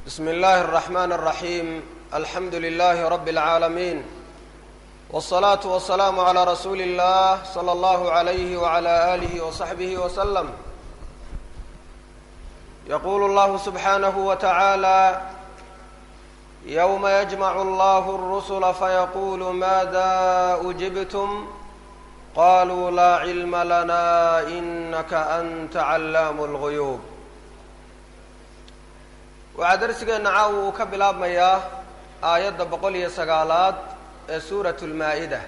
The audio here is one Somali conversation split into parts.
بsم الlh الرحmن الرحيم الحمdu للh رب العاalمين والصلاaة والسلام عlى رsuuل الlh صلى الlه عليه وعlى آله وصحبه وسلم يqul الlه سبحانه وتعالى يوم يجمع الله الرسل فيقول ماذا أجبتم قالوا لا علم لنا إنك أنت علام الغيوب waxaa darsigeenna caawa uu ka bilaabmayaa aayadda boqol iyo sagaalaad ee suuratu lmaa-ida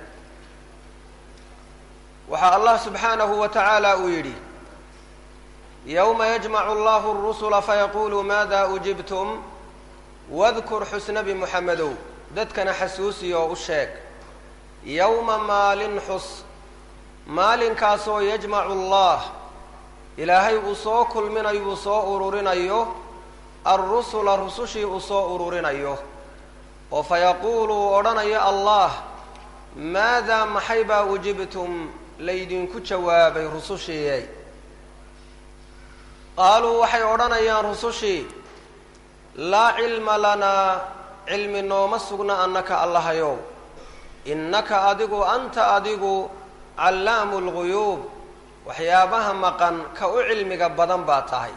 waxaa allah subxaanahu wa tacaala uu yidhi yowma yajmacu allahu arusula fayaqulu maada ujibtum wadkur xusnabi muxamedow dadkana xasuusiy oo u sheeg yowma maalin xus maalinkaasoo yajmacu allah ilaahay uu soo kulminayo uu soo ururinayo alrusula rusushii uu soo ururinayo oo fayaquulu uu odhanayo allah maadaa maxay baa ujibtum laydinku jawaabay rusushiiyey qaaluu waxay odhanayaan rusushii laa cilma lanaa cilmi nooma sugna annaka allahayow innaka adigu anta adigu callaamu lguyuub waxyaabaha maqan ka u cilmiga badan baa tahay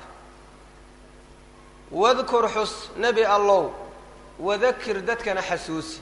wadkur xus nebi allow wadakir dadkana xasuusi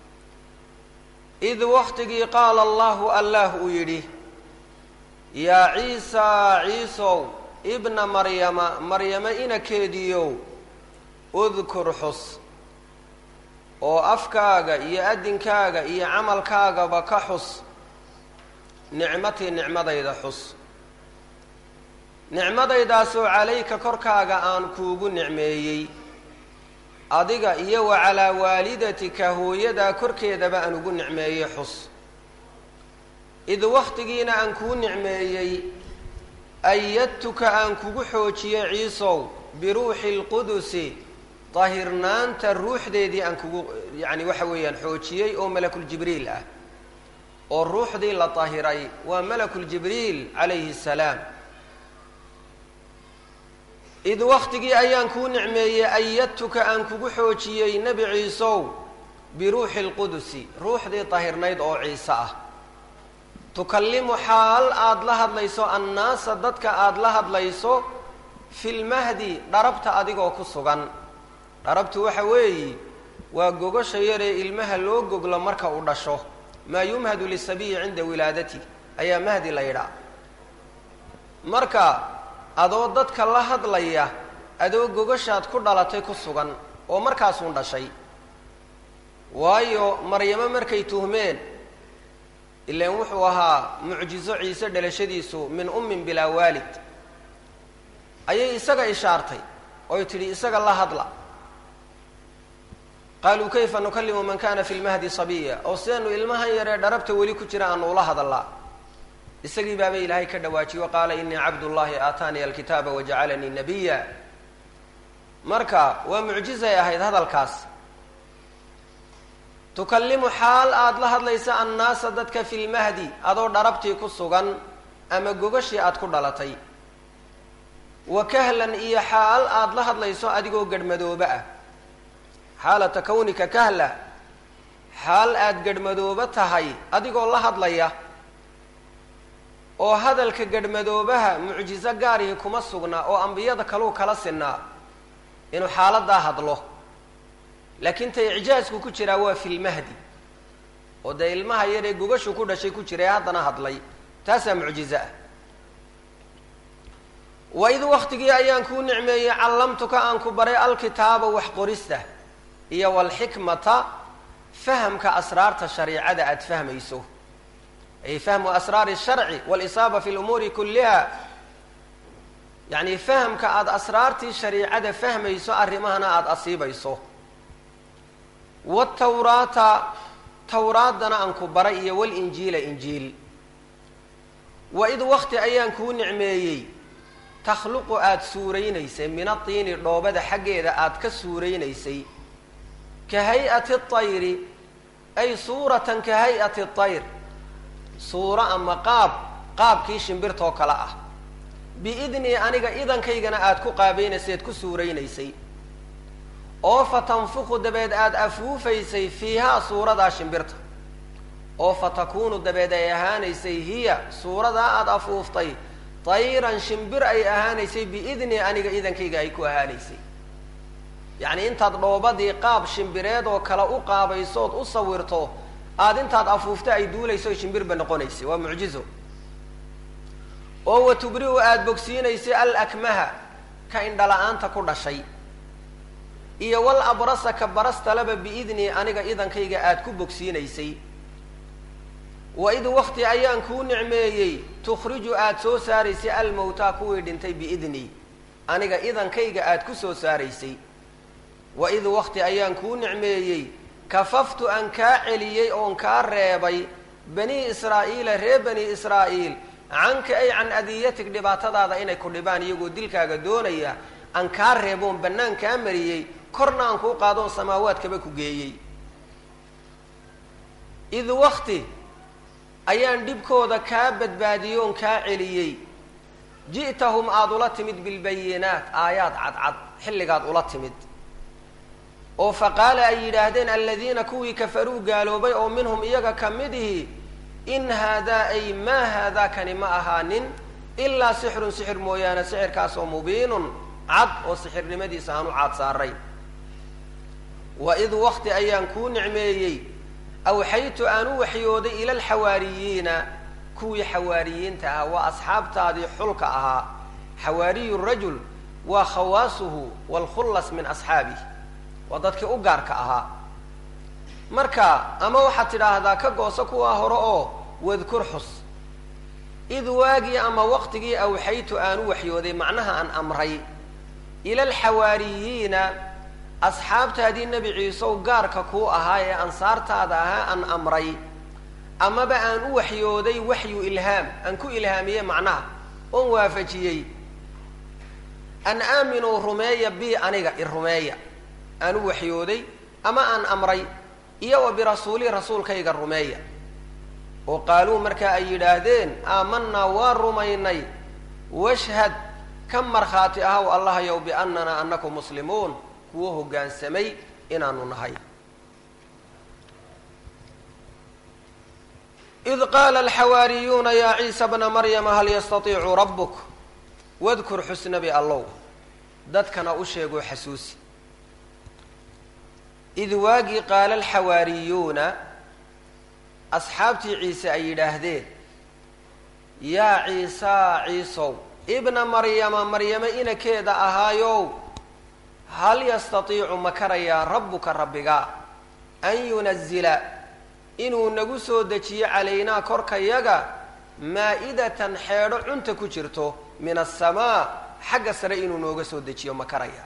id waktigii qaala allahu allah uu yidhi yaa ciisaa ciisow ibna maryama maryamo inakeediyow udkur xus oo afkaaga iyo adinkaaga iyo camalkaagaba ka xus nicmatii nicmadayda xus nicmadaydaasoo calayka korkaaga aan kuugu nicmeeyey adiga iyo wa calaa waalidatika hooyadaa korkeedaba aan ugu nicmeeyey xus id wakhtigiina aan kuu nicmeeyey ayadtuka aan kugu xoojiyey ciisow biruuxi lqudusi dahirnaanta ruuxdeedii aan kugu yacni waxa weeyaan xoojiyey oo malakuljibriil ah oo ruuxdii la dahiray waa malakuljibriil calayhi salaam id waktigii ayaan kuu nicmeeyey ayadtuka aan kugu xoojiyey nebi ciisow biruuxi lqudusi ruuxdii dahirnayd oo ciise ah tukallimu xaal aada la hadlayso annaasa dadka aada la hadlayso fi lmahdi dharabta adigoo ku sugan dharabtu waxa weeyi waa gogasha yaree ilmaha loo goglo marka uu dhasho maa yumhadu lisabiyi cinda wilaadati ayaa mahdi la yidhaa marka adoo dadka la hadlaya adoo gogashaad ku dhalatay ku sugan oo markaasuun dhashay waayo maryamo markay tuhmeen ilaan wuxuu ahaa mucjizo ciise dhalashadiisu min ummin bilaa waalid ayay isaga ishaartay oy tidhi isaga la hadla qaaluu kayfa nukallimu man kana fi lmahdi sabiya oo sidaanu ilmahan yaree dharabta weli ku jira aanu ula hadallaa isagii baaba ilaahay ka dhawaajiyo qaala inii cabdullahi aataaniya alkitaaba wajacalanii nabiya marka waa mucjizay ahayd hadalkaas tukallimu xaal aada la hadlaysa annaasa dadka fi lmahdi adoo dharabtii ku sugan ama gogashii aada ku dhalatay wa kahlan iyo xaal aada la hadlayso adigoo garhmadoobe ah xaalata kawnika kahla xaal aada garhmadoobe tahay adigoo la hadlaya oo hadalka garhmadoobaha mucjizo gaarihi kuma sugna oo ambiyada kaluu kala sinaa inuu xaaladaa hadlo laakiin ta icjaasku ku jiraa waa fi lmahdi oo dee ilmaha yaree gogashu ku dhashay ku jiray haddana hadlay taasaa mucjizo ah wa id waktigii ayaan kuu nicmeeyey callamtuka aan ku baray alkitaaba wax qorista iyo walxikmata fahamka asraarta shariicada aada fahmayso ay fahmu asraari sharci walisaaba fi lumuuri kulliha yacni fahamka aada asraartii shariicada fahmayso arrimahana aada asiibayso watawraata tawraaddana aan ku baray iyo walinjiila injiil wa id wakti ayaan kuu nicmeeyey takhluqu aada suuraynaysay min atiini dhoobada xaggeeda aada ka suuraynaysay ka hay-ati tayri ay suuratan ka hay-ati tayr suuro ama qaab qaabkii shimbirtoo kale ah biidnii aniga idankaygana aada ku qaabaynaysay ad ku suuraynaysay oo fa tanfuku dabeed aada afuufaysay fiihaa suuradaa shimbirta oo fa takuunu dabeed ay ahaanaysay hiya suuradaa aada afuuftay tayran shimbir ay ahaanaysay biidni aniga idankayga ay ku ahaanaysay yacni intaad dhoobadii qaab shimbireed oo kale u qaabaysood u sawirto aada intaad afuufta ay duulayso shimbirba noqonaysay waa mucjizo oo wa tubri-u aada bogsiinaysay al akmaha ka indhala-aanta ku dhashay iyo wal abrasa ka barastalaba biidni aniga idankayga aada ku bogsiinaysay wa id wakti ayaan kuu nicmeeyey tukhriju aada soo saaraysay almowtaa kuwii dhintay biidni aniga idankayga aada ku soo saaraysay wa id wakti ayaan kuu nicmeeyey kafaftu aan kaa celiyey oon kaa reebay bani israa'iila reer bani israa'iil canka ay can adiyatig dhibaatadaada inay ku dhibaan iyagoo dilkaaga doonaya aan kaa reeboon bannaan kaa mariyey korna aan kuu qaadoon samaawaadkaba ku geeyey id wakti ayaan dhibkooda kaa badbaadiyoon kaa celiyey ji'tahum aada ula timid bilbayinaat aayaad cadcad xilligaad ula timid oo fa qaala ay yidhaahdeen aladiina kuwii kafaruu gaaloobay oo minhum iyaga ka mid ihi in haadaa ay maa haadaa kani ma ahaanin ilaa sixrun sixir mooyaane sixirkaasoo mubiinun cad oo sixirnimadiisa aan u caad saaray wa id wakti ayaan kuu nicmeeyey awxaytu aan u waxyooday ila alxawaariyiina kuwii xawaariyiinta ahaa waa asxaabtaadii xulka ahaa xawaariyu rajul waa khawaasuhu waalkhullas min asxaabih waa dadkii u gaarka ahaa marka ama waxaad tidhaahdaa ka gooso kuwaa hore oo wadkur xus id waagii ama waqtigii awxaytu aan u waxyooday macnaha aan amray ila alxawaariyiina asxaabtaadii nebi ciisew gaarka kuu ahaa ee ansaartaada ahaa aan amray amaba aan u waxyooday waxyu ilhaam aan ku ilhaamiyey macnaha oon waafajiyey an aaminuu rumeeya bi aniga i rumeeya aan u waxyooday ama aan amray iyo wa birasuuli rasuulkayga rumeeya oo qaaluu markaa ay yidhaahdeen aamanaa waa rumaynay washhad ka markhaati ahaw allahayow biannanaa annaku muslimuun kuwo hoggaansamay inaanu nahay id qaala alxawaariyuuna yaa ciisa bna maryama hal yastatiicu rabbuk wadkur xusnabi allow dadkana u sheegoo xasuusi id waagii qaala alxawaariyuuna asxaabtii ciise ay yidhaahdeen yaa ciisaa ciisow ibna maryama maryame inakeeda ahaayow hal yastatiicu ma karayaa rabbuka rabbiga an yunazila inuu nagu soo dejiyo calaynaa korkayaga maa-idatan xeedho cunta ku jirto min asamaa xagga sare inuu nooga soo dejiyo ma karaya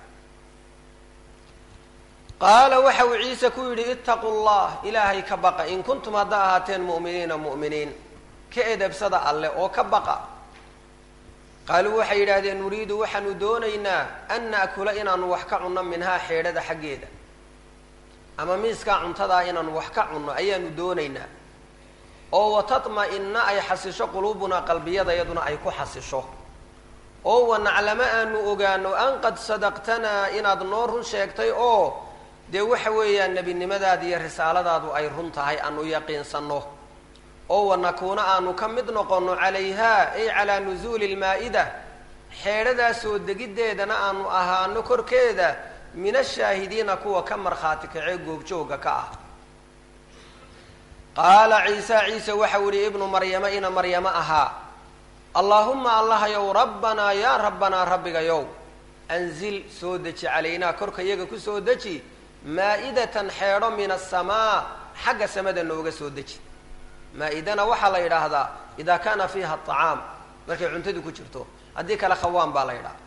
qaala waxa uu ciise ku yidhi ittaqu llah ilaahay ka baqa in kuntum hadda ahaateen mu'miniina mu'miniin ka edabsada alleh oo ka baqa qaaluu waxay yidhaahdeen nuriidu waxaanu doonaynaa an na'kula inaanu wax ka cunno minhaa xeedhada xaggeeda ama miiskaa cuntadaa inaanu wax ka cunno ayaanu doonaynaa oo watatma-ina ay xasisho quluubunaa qalbiyadayaduna ay ku xasisho oo wanaclamo aanu ogaano an qad sadaqtanaa inaad noo run sheegtay oo dee waxa weeyaan nebinimadaada iyo risaaladaadu ay run tahay aanu yaqiinsanno oo wanakuuna aanu ka mid noqonno calayhaa ay calaa nusuuli lmaa-ida xeedhadaa soo degiddeedana aanu ahaano korkeeda min ashaahidiina kuwa ka markhaati kacee goobjooga ka ah qaala ciisa ciise waxau yihi ibnu maryama ina maryamo ahaa allaahuma allahayow rabbanaa yaa rabbanaa rabbigayow anzil soo deji calaynaa korka yaga ku soo deji maa-idatan xeedho min asamaa xagga samada nooga soo deji maa-idana waxaa la yidhaahdaa idaa kaana fiiha acaam markay cuntadu ku jirto haddii kale khawaan baa la yidhaha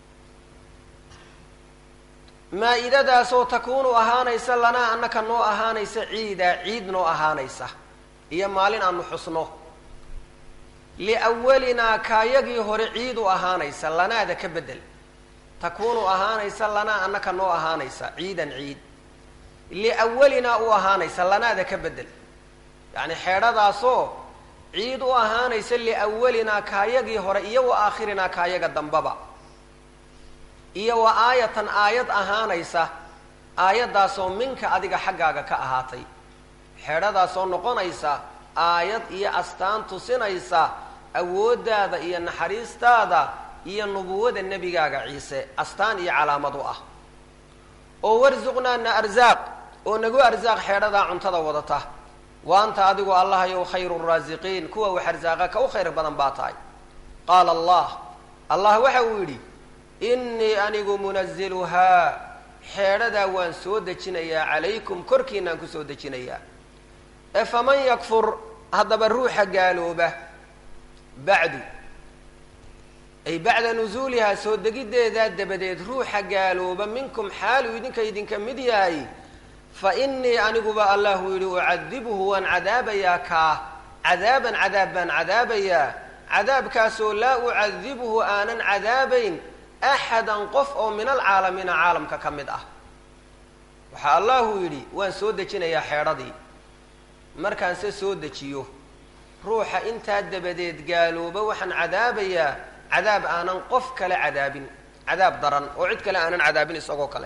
maa-idadaasoo takuunu ahaanaysa lanaa annaka noo ahaanaysa ciidaa ciid noo ahaanaysa iyo maalin aanu xusno liawalinaa kaayagii hore ciid u ahaanaysa lanaada ka bedel takuunu ahaanaysa lanaa annaka noo ahaanaysa ciidan ciid liawalinaa u ahaanaysa lanaada ka bedel yacni xeedhadaasoo ciid u ahaanaysa liawalinaa kaayagii hore iyo wa aakhirinaa kaayaga dambaba iyo wa aayatan aayad ahaanaysa aayaddaasoo minka adiga xaggaaga ka ahaatay xeedhadaasoo noqonaysa aayad iyo astaan tusinaysa awooddaada iyo naxariistaada iyo nubuwada nebigaaga ciise astaan iyo calaamad u ah oo warsuqnaana arsaaq oo nagu arsaaq xeedhadaa cuntada wadata wa anta adigu allahayow khayru raasiqiin kuwa wax arsaaqa ka u khayr badan baa tahay qaala allah allah waxa uu yidhi innii anigu munaziluhaa xeedhadaa waan soo dejinayaa calaykum korkiinaan ku soo dejinayaa ee faman yakfur haddaba ruuxa gaalooba bacdu ay bacda nusuulihaa soo degiddeedaa dabadeed ruuxa gaalooba minkum xaaluu idinka idinka mid yahay fa innii aniguba allahu yidhi ucadibuhu waan cadaabayaa kaa cadaaban cadaab baan cadaabayaa cadaabkaasoo laa ucadibuhu aanan cadaabayn axadan qof oo min alcaalamiina caalamka ka mid ah waxaa allahu yidhi waan soo dejinayaa xeedhadii markaan se soo dejiyo ruuxa intaa dabadeed gaalooba waxaan cadaabayaa cadaab aanan qof kale cadaabin cadaab daran oo cid kale aanan cadaabin isagoo kale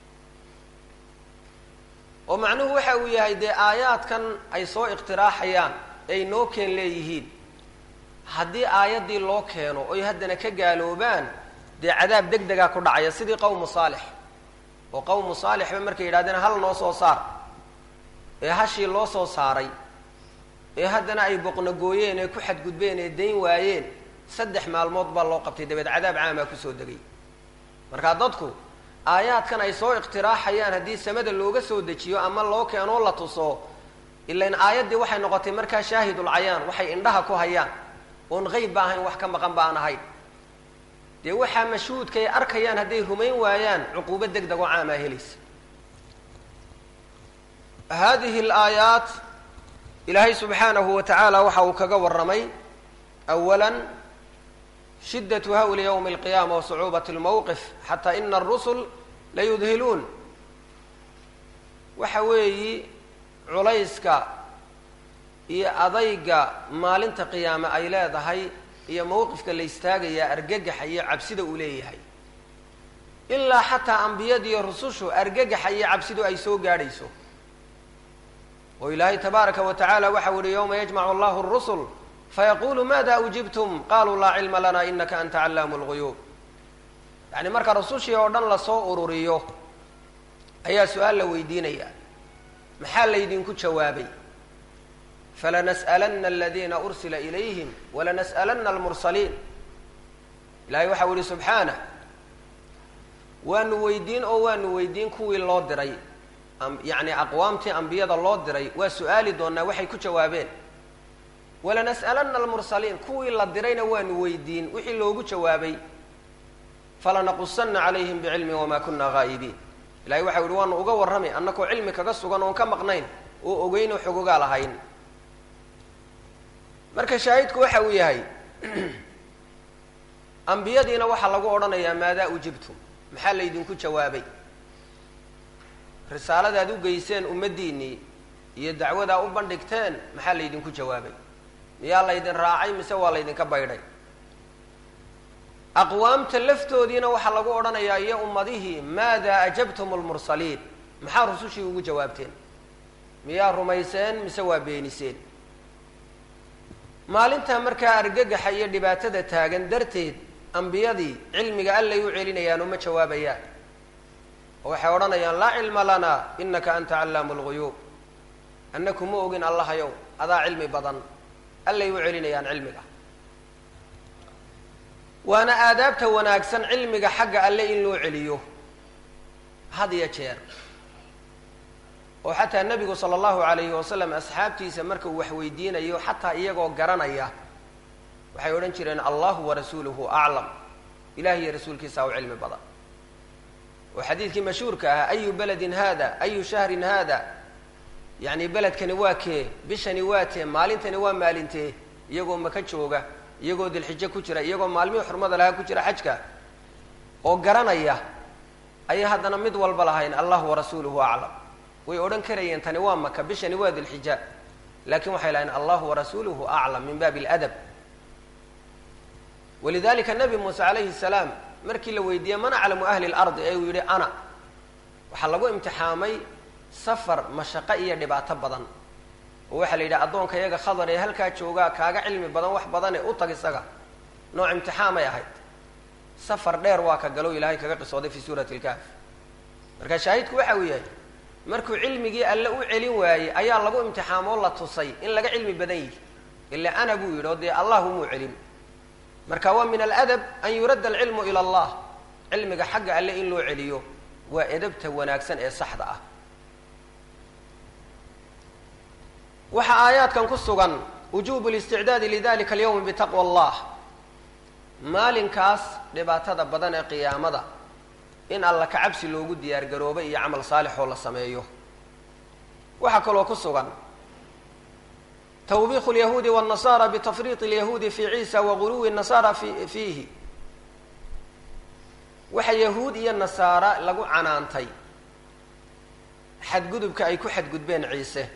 oo macnuhu waxa uu yahay dee aayaadkan ay soo iqtiraaxayaan ay noo keen leeyihiin haddii aayaddii loo keeno oy haddana ka gaaloobaan dee cadaab deg degaa ku dhacaya sidii qawmu saalix oo qawmu saalixba markay yidhahdeen hal noo soo saar ee hashii loo soo saaray ee haddana ay boqnogooyeen ee ku xadgudbeen ee dayn waayeen saddex maalmood baa loo qabtay dabeed cadaab caamaa kusoo degay markaa dadku aayaadkan ay soo iqtiraaxayaan haddii samada looga soo dejiyo ama loo keenoo la tuso ilain aayaddii waxay noqotay markaa shaahidul cayaan waxay indhaha ku hayaan oon qeyb ba ahayn wax ka maqan ba aan ahayn dee waxaa mashhuudkaay arkayaan hadday rumayn waayaan cuquubo deg deg oo caamaa helaysa hadihi alaayaat ilaahay subxaanahu wa tacaala waxa uu kaga warramay awala shiddatu hawli ywmi alqiyaama wa sacuubat lmowqif xataa ina arusul layudhiluun waxa weeyi culayska iyo adayga maalinta qiyaame ay leedahay iyo mowqifka la istaagayaa argagaxa iyo cabsida uu leeyahay ilaa xataa ambiyadiiyo rusushu argagaxa iyo cabsidu ay soo gaadhayso oo ilaahay tabaaraka wa tacaala waxau yihi yowma yajmacu allahu rusul fayaqulu maada ujibtum qaluu laa cilma lana inaka anta callaamu lguyuub yacni marka rusushii oo dhan lasoo ururiyo ayaa su-aal la weydiinaya maxaa laydinku jawaabay falanas'alana aladiina ursila ilayhim walanas'alana almursaliin ilahay waxau yihi subxaanah waanu weydiin oo waanu weydiin kuwii loo diray yacni aqwaamtii ambiyada loo diray waa su-aali doonaa waxay ku jawaabeen walanas'alana almursaliin kuwii la dirayna waanu weydiin wixii loogu jawaabay falanaqusanna calayhim bicilmin wamaa kuna haa'ibiin ilahay waxau yihi waanu uga warramay annakoo cilmi kaga sugan oon ka maqnayn oo ogeynoo xogogaa lahayn marka shaahidku waxa uu yahay ambiyadiina waxaa lagu odhanayaa maadaa ujibtum maxaa laydinku jawaabay risaaladaad u geyseen ummaddiinnii iyo dacwadaa u bandhigteen maxaa laydinku jawaabay miyaa laydin raacay mise waa laydinka baydhay aqwaamta laftoodiina waxaa lagu odhanayaa iyo ummadihii maadaa ajabtum lmursaliin maxaa rusushii ugu jawaabteen miyaa rumayseen mise waa beeniseen maalintaa markaa argagaxa iyo dhibaatada taagan darteed ambiyadii cilmiga allay u celinayaan uma jawaabayaan oo waxay odhanayaan laa cilma lana inaka anta callaamu lguyuub annaku ma ogin allahayow adaa cilmi badan allay u celinayaan cilmiga waana aadaabta wanaagsan cilmiga xagga alle in loo celiyo had iyo jeer oo xataa nebigu sala allahu alayhi wasalam asxaabtiisa marka uu wax weydiinayo xataa iyagoo garanaya waxay odhan jireen allahu warasuuluhu aclam ilahi iyo rasuulkiisa u cilmi badan oo xadiidkii mashhuurka ahaa ayu beledin hada ayu shahrin hada yacni beledkani waa kee bishani waa tee maalintani waa maalintee iyagoo maka jooga iyagoo dilxijo ku jira iyagoo maalmihii xurmada lahaa ku jira xajka oo garanaya ayay haddana mid walba lahayn allahu warasuuluhu aclam way odhan karayeen tani waa maka bishani waa dilxija laakiin waxay lahayn allahu warasuuluhu aclam min baabi aladab walidalika nabi muuse calayhi salaam markii la weydiiyey man aclamu ahli lardi ee uu yihi ana waxaa lagu imtixaamay safar mashaqo iyo dhibaato badan oo waxaa la yidhaha addoonka iyaga khadar ee halkaa joogaa kaaga cilmi badan wax badane u tag isaga nooc imtixaamay ahayd safar dheer waa ka galow ilaahay kaga qisooday fi suurati lkahf marka shaahidku waxa uu yahay markuu cilmigii alle u celin waayey ayaa lagu imtixaamoo la tusay in laga cilmi badan yihi ila ana buu yidhi oo dee allah umuu celin marka waa min aladab an yuradda alcilmu ila allah cilmiga xagga alle in loo celiyo waa edabta wanaagsan ee saxda ah waxaa aayaadkan ku sugan wujubu listicdaadi lidalika alyawmi bitaqwa allah maalinkaas dhibaatada badan ee qiyaamada in alla ka cabsi loogu diyaar garoobo iyo camal saalix oo la sameeyo waxaa kaloo ku sugan twbiq اlyahuudi wالnasara bitafriiط اlyahuudi fi ciisa waguluwi الnasara fi fiihi waxa yahuud iyo nasaara lagu canaantay xadgudubka ay ku xadgudbeen ciise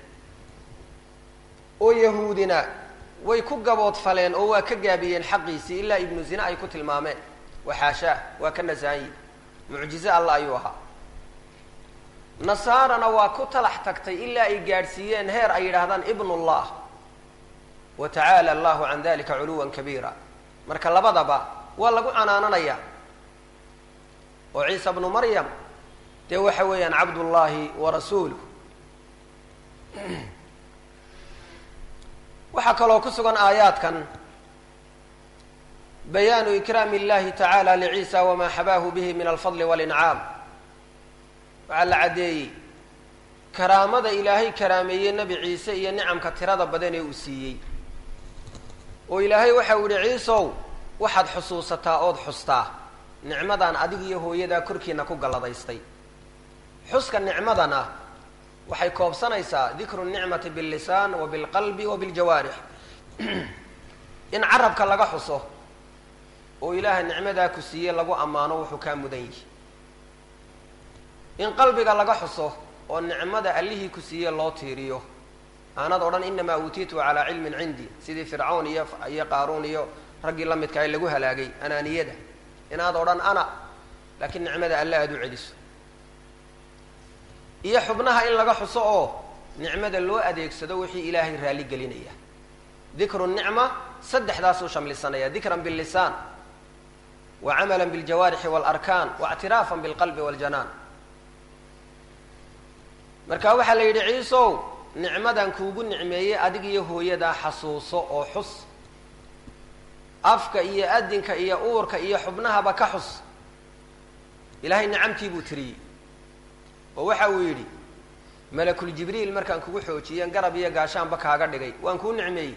oo yahuudina way ku gaboodfaleen oo waa ka gaabiyeen xaqiisii ilaa ibnu zina ay ku tilmaameen waxaashaah waa ka nasaanyi mucjize alla ayuu ahaa nasaarana waa ku talax tagtay ilaa ay gaadhsiiyeen heer ay yidhaahdaan ibn اllah wa tacaala allahu can dalika culuwan kabiira marka labadaba waa lagu canaananaya oo ciisa bnu maryam dee waxa weeyaan cabdullaahi wa rasuuluh waxaa kaloo ku sugan aayaadkan bayaanu ikraami اllahi tacaala lciisa wama xabaahu bihi min alfadli walincaam waxaa la caddeeyey karaamada ilaahay karaameeyey nebi ciise iyo nicamka tirada badan ee uu siiyey oo ilaahay waxa uu yihi ciisow waxaad xusuusataa ood xustaa nicmadan adig iyo hooyadaa korkiina ku galladaystay xuska nicmadana waxay koobsanaysaa dikru nicmati billisaan wa bilqalbi wa biljawaarix in carabka laga xuso oo ilaaha nicmadaa ku siiye lagu ammaano wuxuu kaa mudan yihi in qalbiga laga xuso oo nicmada allihii ku siiye loo tiiriyo aanad odhan inamaa uutiitu calaa cilmin cindi sidii fircawn iyo iyo qaaruun iyo raggii la midka ay lagu halaagay anaaniyada inaad odhan ana laakiin nicmada alle aada u celiso iyo xubnaha in laga xuso oo nicmada loo adeegsado wixii ilaahay raalli gelinaya dikru nicma saddexdaasuu shamlisanaya dikran billisaan wa camala biljawaarixi waalarkaan wa ictiraafan bilqalbi waljanaan marka waxaa la yidhi ciisow nicmadan kuugu nicmeeyey adig iyo hooyadaa xasuuso oo xus afka iyo adinka iyo uurka iyo xubnahaba ka xus ilaahay nicamtii buu tiriyey oo waxa uu yidhi malakul jibriil markaan kugu xoojiyeen garab iyo gaashaanba kaaga dhigay waan kuu nicmeeyey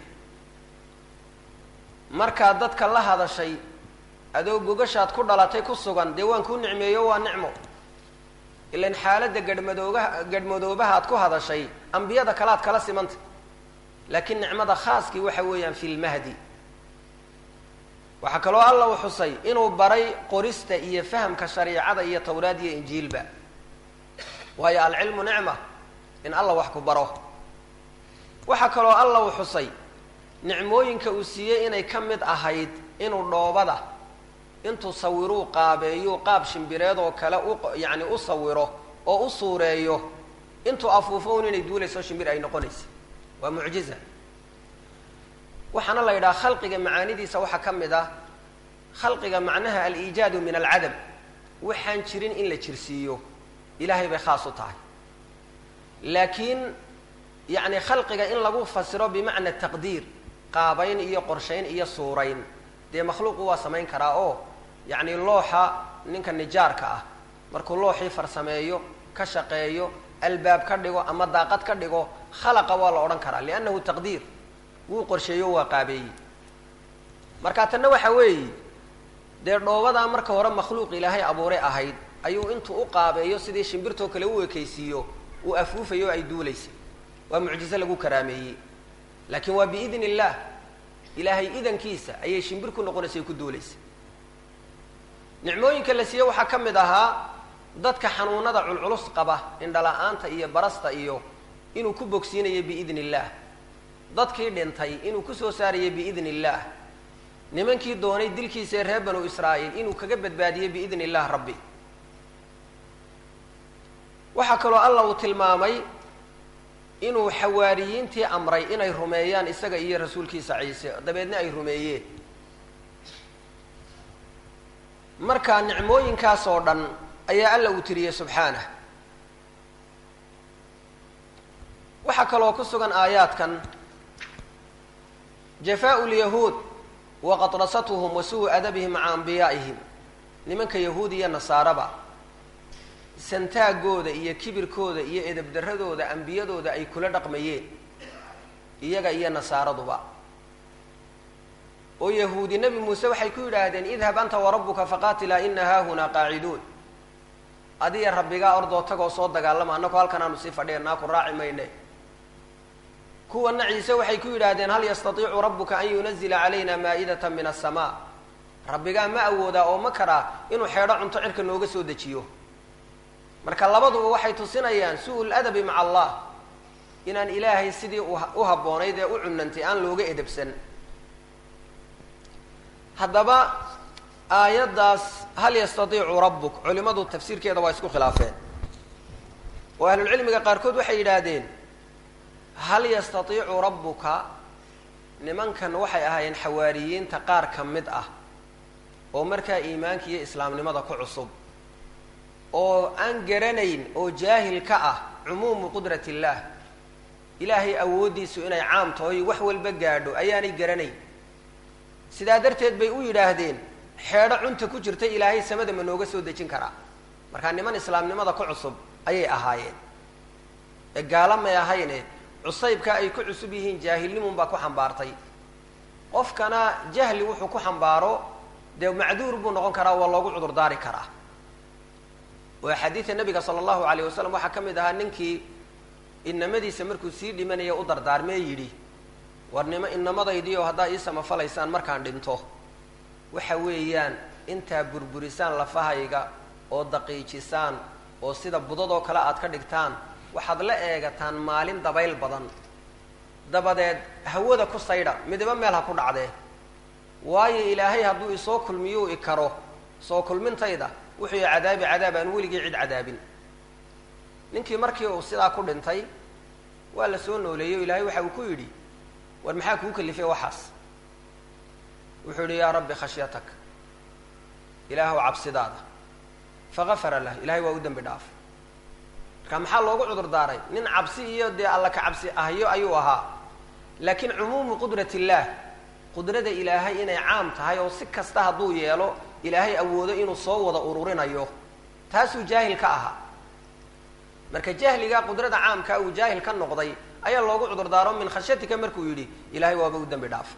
markaad dadka la hadashay adoo gogashaad ku dhalatay ku sugan dee waan kuu nicmeeyo waa nicmo ilan xaaladda gadhmadoogaha gadhmadoobahaad ku hadashay ambiyada kalaad kala simanta laakiin nicmada khaaskii waxa weeyaan fi lmahdi waxaa kaloo alla uu xusay inuu baray qorista iyo fahamka shariicada iyo tawraad iyo injiilba waayo alcilmu nicma in alla wax ku baro waxaa kaloo alla uu xusay nicmooyinka uu siiyey inay ka mid ahayd inuu dhoobada intuu sawiruu qaabeeyu qaab shimbireed oo kale u yacni u sawiro oo u suureeyo intuu afuufo un inay duulayso shimbir ay noqonaysa waa mucjiza waxaana la yidhaha khalqiga macaanidiisa waxaa ka mid ah khalqiga macnaha aliijaadu min alcadam waxaan jirin in la jirsiiyo ilahay bay khaas u tahay laakiin yacni khalqiga in lagu fasiro bimacna taqdiir qaabayn iyo qorshayn iyo suurayn dee makhluuqu waa samayn karaa oo yacni looxa ninka nijaarka ah markuu looxii farsameeyo ka shaqeeyo albaab ka dhigo ama daaqad ka dhigo khalaqa waa la odhan karaa liannahu taqdiir wuu qorsheeyo waa qaabeeyey marka tanna waxa weeye dee dhoobadaa marka hore makhluuq ilaahay abuuray ahayd ayuu intuu u qaabeeyo sidii shimbirtoo kale u ekaysiiyo uu afuufayo o ay duulaysay waa mucjize lagu karaameeyey laakiin waa biidn illaah ilaahay idankiisa ayay shimbir ku noqonaysay ku duulaysay nicmooyinka la siiye waxaa ka mid ahaa dadka xanuunada culculus qaba indhala-aanta iyo barasta iyo inuu ku bogsiinayo biidn illaah dadkii dhintay inuu kusoo saarayo biidn illaah nimankii doonay dilkiisa ee reer banu israa'iil inuu kaga badbaadiyo biidn illah rabbi waxaa kaloo alla uu tilmaamay inuu xawaariyiintii amray inay rumeeyaan isaga iyo rasuulkiisa ciise dabeedna ay rumeeyeen marka nicmooyinkaas oo dhan ayaa alla uu tiriyey subxaanah waxaa kaloo ku sugan aayaadkan jafaau lyahuud wa qadrasatuhum wa suu adabihim maca ambiyaa'ihim nimanka yahuud iyo nasaaraba santaagooda iyo kibirkooda iyo edabdaradooda ambiyadooda ay kula dhaqmayeen iyaga iyo nasaaraduba oo yahuudi nebi muuse waxay ku yidhaahdeen idhab anta warabbuka faqaatilaa ina haahunaa qaaciduun adiya rabbigaa ordoo tagoo soo dagaalama annagoo halkan aanu sii fadhiyanaa ku raaci mayne kuwana ciise waxay ku yidhaahdeen hal yastatiicu rabbuka an yunazila calayna maa'idata min asamaa rabbigaa ma awoodaa oo ma karaa inuu xeedho cunto cirka nooga soo dejiyo marka labaduba waxay tusinayaan su-ul adabi maca allah inaan ilaahay sidii u habboonayd ee u cunantay aan looga edabsan haddaba aayaddaas hal yastatiicu rabbuk culimadu tafsiirkeeda waa isku khilaafeen oo ahlulcilmiga qaarkood waxay yidhaahdeen hal yastatiicu rabbuka nimankan waxay ahaayeen xawaariyiinta qaar ka mid ah oo markaa iimaanka iyo islaamnimada ku cusub oo aan garanayn oo jaahil ka ah cumuumu qudrat illaah ilaahay awooddiisu inay caam tahoy wax walba gaadho ayaanay garanayn sidaa darteed bay u yidhaahdeen xeedho cunta ku jirta ilaahay samada ma nooga soo dejin karaa markaa niman islaamnimada ku cusub ayay ahaayeen ee gaala may ahayne cusaybka ay ku cusub yihiin jaahilnimun baa ku xambaartay qofkana jahli wuxuu ku xambaaro dee macduur buu noqon karaa waa loogu cudurdaari karaa oo axaadiida nabiga sala allahu alayh wasalam waxaa ka mid ahaa ninkii inamadiisa markuu sii dhimanaya u dardaarmee yidhi war nima inamadaydiio haddaa ii samafalaysaan markaan dhinto waxa weeyaan intaa burburisaan lafahayga oo daqiijisaan oo sida budadoo kale aad ka dhigtaan waxaad la eegataan maalin dabayl badan dabadeed hawada ku saydha midiba meel ha ku dhacdee waayo ilaahay hadduu isoo kulmiyuu i karo soo kulmintayda wuxuu i cadaabi cadaab aan weligii cid cadaabin ninkii markii uu sidaa ku dhintay waa la soo nooleeyey o ilaahay waxa uu ku yidhi war maxaa kuu kalifay waxaas wuxuu yihi yaa rabbi khashyatak ilaahw cabsidaada fagafara lah ilahay waa u dembi dhaafay marka maxaa loogu cudur daaray nin cabsi iyo dee alla ka cabsi ahyo ayuu ahaa laakiin cumuumu qudrat illaah qudrada ilaahay inay caam tahay oo si kasta hadduu yeelo ilaahay awoodo inuu soo wada ururinayo taasuu jaahil ka ahaa marka jahliga qudrada caamkaa uu jaahil ka noqday ayaa loogu cudur daaro min khashyatika markuu yidhi ilahay waaba u dembi dhaafay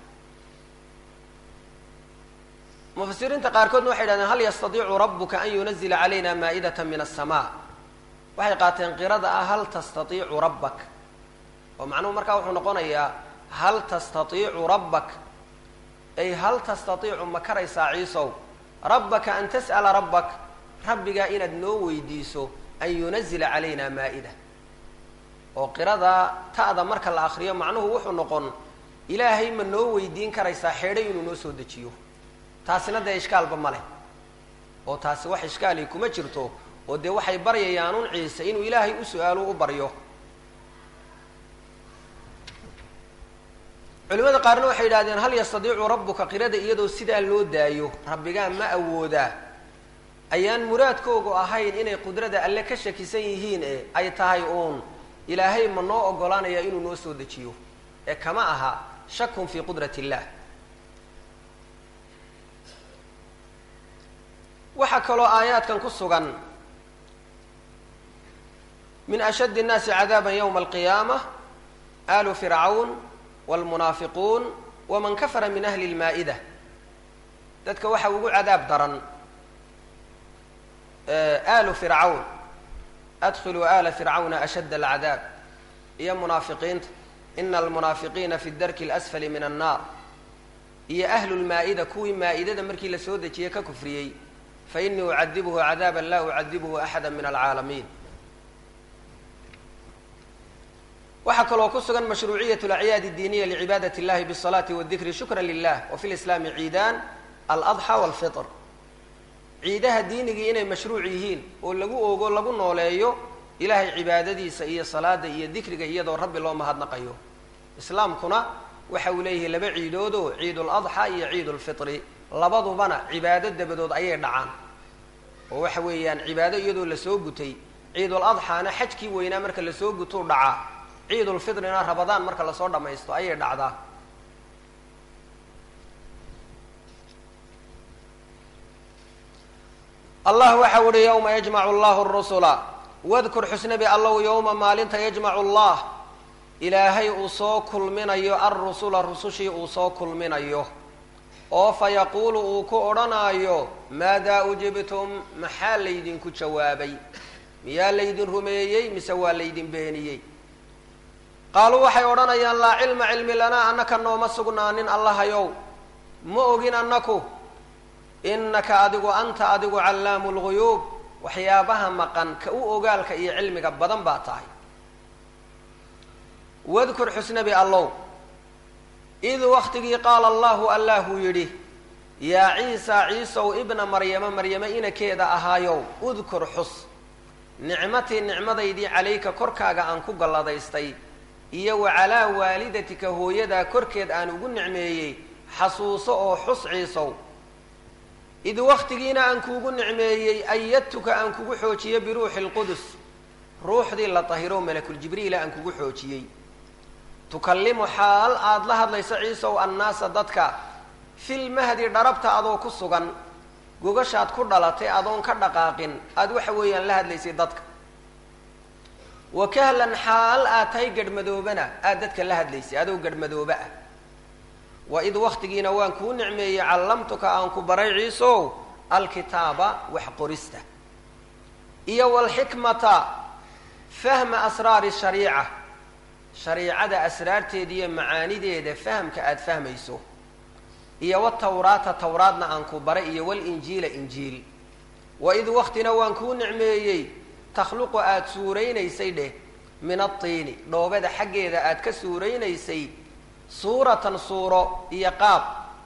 mufasiriinta qaarkoodna waxay yidhahdeen hal yastatiicu rabbuka an yunazila calayna maa'idata min aلsamaa waxay qaateen qirada ah hal tastatiicu rabbak oo macnuhu markaa wuxuu noqonayaa hal tastatiicu rabbak ay hal tastatiicu ma karaysaa ciisow rabbaka an tas'ala rabbak rabbigaa inaad noo weydiiso an yunazila calayna maa'ida oo qirada ta'da marka la akriyo macnuhu wuxuu noqon ilaahay ma noo weydiin karaysaa xeedhay inuu noo soo dejiyo taasina dee ishkaalba ma leh oo taasi wax ishkaali kuma jirto oo dee waxay baryayaanuun ciise inuu ilaahay u su-aalo u baryo culimada qaarna waxay yidhahdeen hal yastadiicu rabbuka qirada iyadoo sidaa loo daayo rabbigaa ma awoodaa ayaan muraadkoogu ahayn inay qudrada alle ka shakisan yihiin e ay tahay uun ilaahay ma noo ogolaanaya inuu noo soo dejiyo ee kama aha shakun fii qudrat illah waxaa kaloo aayaadkan ku sugan min ashaddi الnaasi cadaaba ywma alqiyaama alu fircawn wاlmunaafiquun waman kafara min ahli اlmaa'ida dadka waxa ugu cadaab daran alu fircawn adkhiluu ala fircawna ashadd alcadaab iyo munaafiqiinta ina almunaafiqiina fi darki اlasfali min annar iyo ahlu lmaa'ida kuwii maa'idada markii la soo dejiyey ka kufriyey fainii ucadibhu cadaaba la ucadibhu axada min alcaalamiin waxaa kaloo ku sugan mashruuciyat alacyaad اdiiniya licibaadaة اllahi bالصalaati wاdikri shukra lilah wa fi lislaami ciidaan aladxى wاlfitr ciidaha diinigii inay mashruuc yihiin oo lagu ogo lagu nooleeyo ilaahay cibaadadiisa iyo salaada iyo dikriga iyadoo rabbi loo mahadnaqayo islaamkuna waxa uu leeyahay laba ciidoodoo ciidul adxa iyo ciidulfitri labadubana cibaado dabadood ayay dhacaan oo waxa weeyaan cibaado iyadoo lasoo gutay ciidul adxaana xajkii weynaa marka lasoo gutuu dhacaa ciidulfitrina rabadaan marka lasoo dhammaysto ayay dhacdaa allah waxa uhi yowma yajmacu allahu rusula wadkur xusnabi allow yowma maalinta yajmacu allah ilaahay uu soo kulminayo alrusula rusushii uu soo kulminayo oo fa yaquulu uu ku odhanaayo maadaa ujibtum maxaa laydinku jawaabay miyaa laydin rumeeyey mise waa laydin beeniyey qaaluu waxay odhanayaan laa cilma cilmi lanaa annaka nooma sugnaanin allahayow ma ogin annaku innaka adigu anta adigu callaamu lguyuub waxyaabaha maqan ka u ogaalka iyo cilmiga badan baa tahay wadkur xusnabi allow id waktigii qaala allahu allaahuu yidhi yaa ciisa ciisow ibna maryama maryamo inakeeda ahaayow udkur xus nicmatii nicmadaydii calayka korkaaga aan ku galladaystay iyo wa calaa waalidatika hooyadaa korkeed aan ugu nicmeeyey xasuuso oo xus ciisow id waktigiina aan kuugu nicmeeyey ayadtuka aan kugu xoojiyo biruuxi lqudus ruuxdii la tahiro malakuljibriila aan kugu xoojiyey tukallimu xaal aada la hadlayso ciisow annaasa dadka filmahdi dharabta adoo ku sugan gogashaad ku dhalatay adoon ka dhaqaaqin aada waxa weeyaan la hadlaysay dadka wa kahlan xaal aad tahay gadhmadoobana aada dadka la hadlaysay adoo gadhmadooba ah wa id waktigiina waan kuu nicmeeyey callamtuka aan ku baray ciisow alkitaaba wax qorista iyo walxikmata fahma asraari shariica shariicada asraarteeda iyo macaanideeda fahamka aada fahmayso iyo watawraata tawraadna aan ku baray iyo walinjiila injiil wa id waktina waan kuu nicmeeyey takhluqu aada suuraynaysay dheh min atiini dhoobada xaggeeda aada ka suuraynaysay suuratan suuro iyo qaab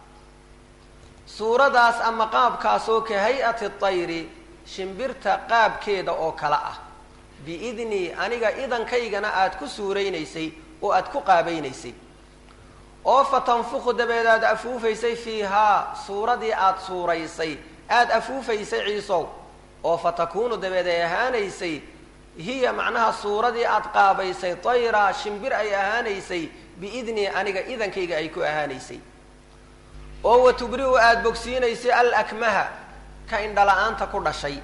suuradaas ama qaabkaasoo ka hay-ati tayri shimbirta qaabkeeda oo kale ah biidnii aniga idankaygana aada ku suuraynaysay oo aada ku qaabaynaysay oo fa tanfuku dabeed aada afuufaysay fiihaa suuradii aada suuraysay aada afuufaysay ciisow oo fa takuunu dabeed ay ahaanaysay hiya macnaha suuradii aada qaabaysay tayra shimbir ay ahaanaysay biidnii aniga idankayga ay ku ahaanaysay oo wa tubri-u aada bogsiinaysay alakmaha ka indhala-aanta ku dhashay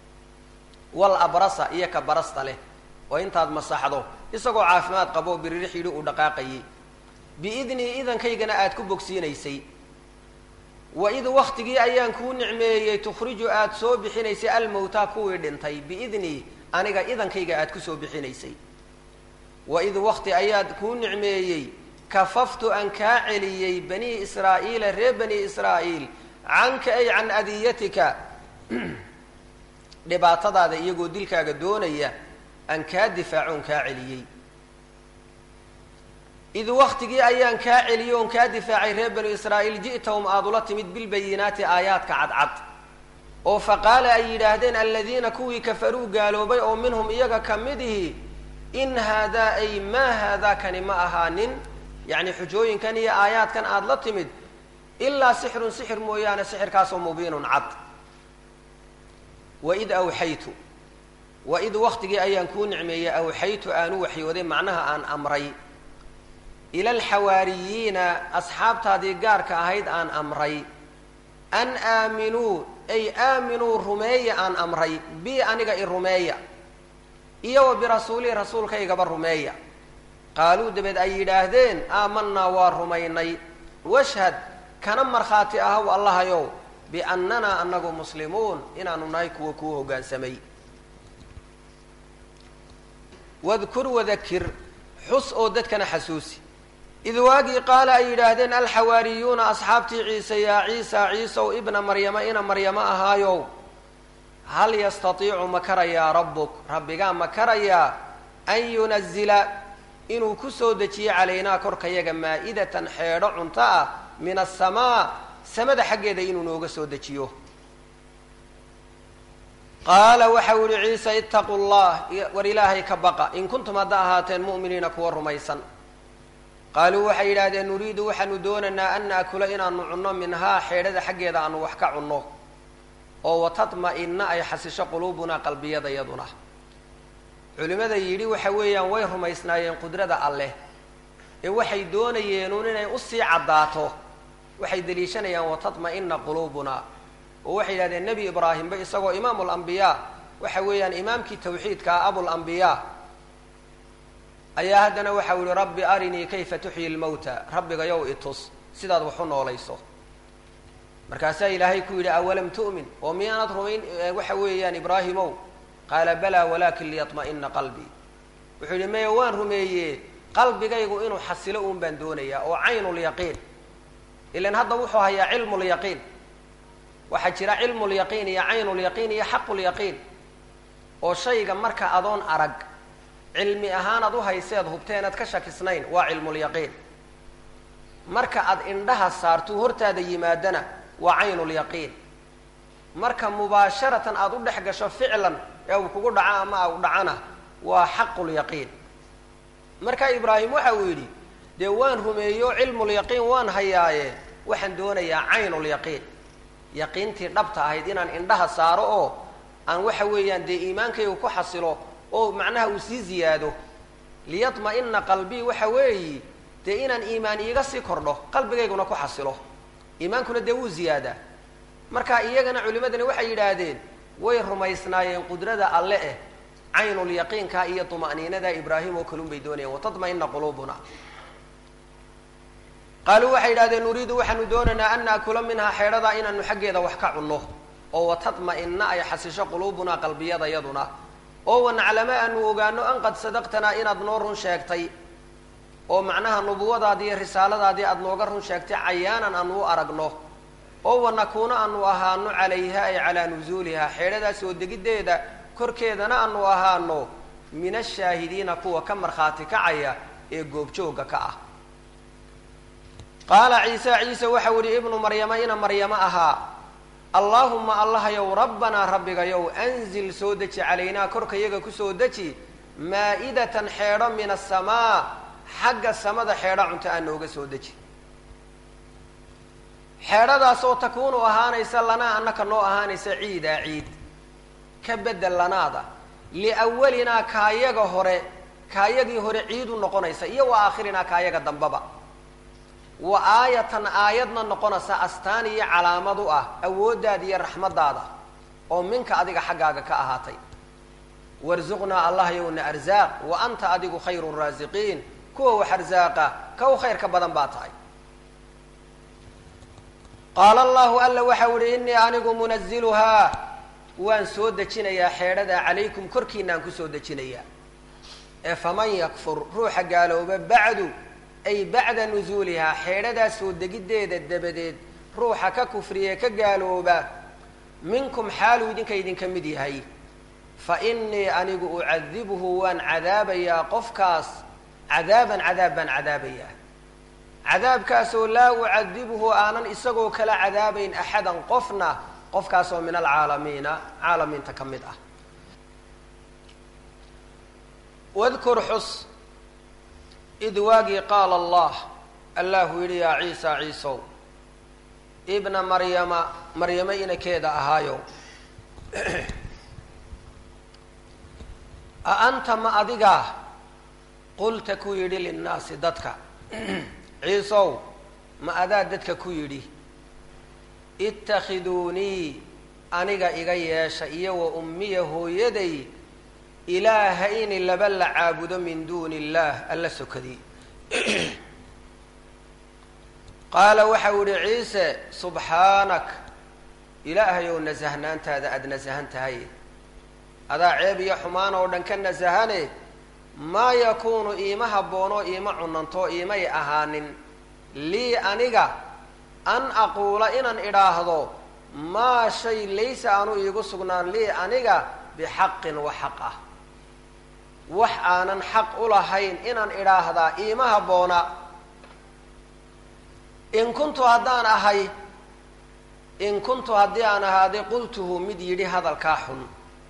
wal abrasa iyo ka barasta leh oo intaad masaxdo isagoo caafimaad qabo biririx yidhi uu dhaqaaqayay biidnii idankaygana aada ku bogsiinaysay wa id waktigii ayaan kuu nicmeeyey tukhriju aada soo bixinaysay almowtaa kuwii dhintay biidnii aniga idankayga aada kusoo bixinaysay wa id wakti ayaad kuu nicmeeyey kafaftu aan kaa celiyey banii israa'iila reer bani israa'iil canka ay can adiyatika dhibaatadaada iyagoo dilkaaga doonaya aan kaa difaaco on kaa celiyey id waktigii ayaan kaa celiyey oon kaa difaacay reer banu israa'iil ji'tahum aada ula timid bilbayinaati aayaadka cadcad oo faqaala ay yidhaahdeen aladiina kuwii kafaruu gaaloobay oo minhum iyaga ka midihi in haadaa ay maa haadaa kani ma ahaanin yacni xujooyinkan iyo aayaadkan aada la timid ilaa sixirun sixir mooyaane sixirkaasoo mubiinun cad waid awxaytu waid waktigii ayaan kuu nicmeeyey awxaytu aanu waxyooday macnaha aan amray ila alxawaariyiina asxaabtaadii gaarka ahayd aan amray an aaminuu ay aaminuu rumeeya aan amray bi aniga i rumeeya iyo wa birasuulii rasuulkaygaba rumeeya qaaluu dabeed ay yidhaahdeen aamanaa waa rumaynay washhad kana markhaati ahaw allahayow biannanaa anagu muslimuun inaanu nahay kuwa kuu hoggaansamay wadkur wadakir xus oo dadkana xasuusi id waagii qaala ay yidhaahdeen alxawaariyuuna asxaabtii ciise yaa ciisa ciisow ibna maryama ina maryamo ahaayow hal yastatiicu ma karayaa rabbuk rabbigaa ma karayaa an yunazila inuu ku soo dejiyo calaynaa korkayaga maa'idatan xeedho cunto ah min asamaa samada xaggeeda inuu nooga soo dejiyo qaala waxau yihi ciise itaquu llah war ilaahay ka baqa in kuntum hadda ahaateen mu'miniina kuwa rumaysan qaaluu waxay yidhahdeen nuriidu waxaanu doonaynaa an naakula inaanu cunno minhaa xeedhada xaggeeda aanu wax ka cunno oo watatma-ina ay xasisho quluubunaa qalbiyadayaduna culimada yidhi waxa weeyaan way rumaysnaayeen qudrada alleh ee waxay doonayeenuun inay usii caddaato waxay deliishanayaan watatma-ina quluubuna oo waxay yidhahdeen nebi ibraahimba isagoo imaamu lambiyaa waxa weeyaan imaamkii tawxiidka ah abulambiyaa ayaa haddana waxau yihi rabbi arinii kayfa tuxyi lmawta rabbigayow itus sidaad wax u noolayso markaasaa ilaahay ku yidhi awalam tu'min oo miyaanad rumayn waxa weeyaan ibraahimow qaala balaa walakin liyatma'ina qalbii wuxuu yidhi maya waan rumeeye qalbigaygu inuu xasilo uun baan doonayaa oo caynulyaqiin ilan hadda wuxuu hayaa cilmulyaqiin waxaa jira cilmulyaqiin iyo caynulyaqiin iyo xaqulyaqiin oo shayga marka adoon arag cilmi ahaanaad u hayseed hubteenaad ka shakisnayn waa cilmulyaqiin marka aad indhaha saartuu hortaada yimaadana waa caynulyaqiin marka mubaasharatan aada u dhex gasho ficlan ee uu kugu dhaco ama u dhacana waa xaqulyaqiin marka ibraahim waxa uu yidhi dee waan rumeeyo cilmulyaqiin waan hayaaye waxaan doonayaa caynulyaqiin yaqiintii dhabta ahayd inaan indhaha saaro oo aan waxa weeyaan dee iimaankaygu ku xasilo oo macnaha uu sii ziyaado liyatma-ina qalbii waxa weeyi dee inaan iimaan iiga sii kordho qalbigayguna ku xasilo iimaankuna dee wuu ziyaadaa marka iyagana culimadani waxay yidhaahdeen way rumaysnaayeen qudrada alle eh caynulyaqiinka iyo tuma'niinada ibraahim oo kalun bay doonayeen watatma-ina quluubuna qaaluu waxay yidhahdeen nuriidu waxaanu doonaynaa an naakula minhaa xeedhadaa inaanu xaggeeda wax ka cunno oo watatma-ina ay xasisho quluubunaa qalbiyadayaduna oo wanaclamo aanu ogaano an qad sadaqtanaa inaad noo run sheegtay oo macnaha nubuwadaadii iyo risaaladaadii aada nooga run sheegtay cayaanan aanu u aragno oo wanakuuna aanu ahaano calayha ay calaa nusuuliha xeedhadaas oo degiddeeda korkeedana aanu ahaano min ashaahidiina kuwa ka markhaati kacaya ee goobjooga ka ah qaala ciise ciise waxau yihi ibnu maryama ina maryamo ahaa allaahuma allahayow rabbanaa rabbigayow anzil soo deji calaynaa korka yaga kusoo deji maa-idatan xeedho min asamaa xagga samada xeedho cunto aa nooga soo deji xeedhadaas oo takuunu ahaanaysa lanaa annaka noo ahaanaysa ciidaa ciid ka bedel lanaada liawalinaa kaayaga hore kaayagii hore ciid u noqonaysa iyo wa aakhirinaa kaayaga dambaba wa aayatan aayadna noqonaysa astaan iyo calaamad u ah awooddaada iyo raxmaddaada oo minka adiga xaggaaga ka ahaatay warsuqnaa allah yowna arsaaq wa anta adigu khayru raasiqiin kuwa wax arsaaqa ka u khayrka badan baa tahay qaala allahu alla waxau ihi innii anigu munaziluhaa waan soo dejinayaa xeedhadaa calaykum korkiinaan kusoo dejinayaa ee faman yakfur ruuxa gaalooba bacdu ay bacda nusuulihaa xeedhadaa soo degiddeeda dabadeed ruuxa ka kufriye ka gaalooba minkum xaaluu idinka idinka mid yahay fa innii anigu ucadibuhu waan cadaabayaa qofkaas cadaaban cadaab baan cadaabayaa cadaabkaasoo laa ucadibuhu aanan isagoo kala cadaabayn axadan qofna qofkaasoo min alcaalamiina caalamiinta ka mid ah wadkur xus id waagii qaala allah allahu yidhi yaa ciisa ciisow ibna maryama maryamo inakeeda ahaayo a anta ma adigaa qulta ku yidhi linnaasi dadka ciisow ma adaa dadka ku yidhi itakhiduunii aniga iga yeesha iyo wa ummiya hooyaday ilaahayni laba la caabudo min duuni illaah alla sokadii qaala waxau yihi ciise subxaanak ilaahayow nasahnaantaada aada nasahan tahay adaa ceeb iyo xumaan oo dhan ka nasahane maa yakuunu iima habboonoo iima cunanto iimay ahaanin lii aniga an aquula inaan idhaahdo maa shay laysa aanu iigu sugnaan lii aniga bixaqin wa xaq ah wax aanan xaq u lahayn inaan idhaahdaa iima habboona in kuntu haddaan ahay in kuntu haddii aan ahaaday qultuhu mid yidhi hadalkaa xun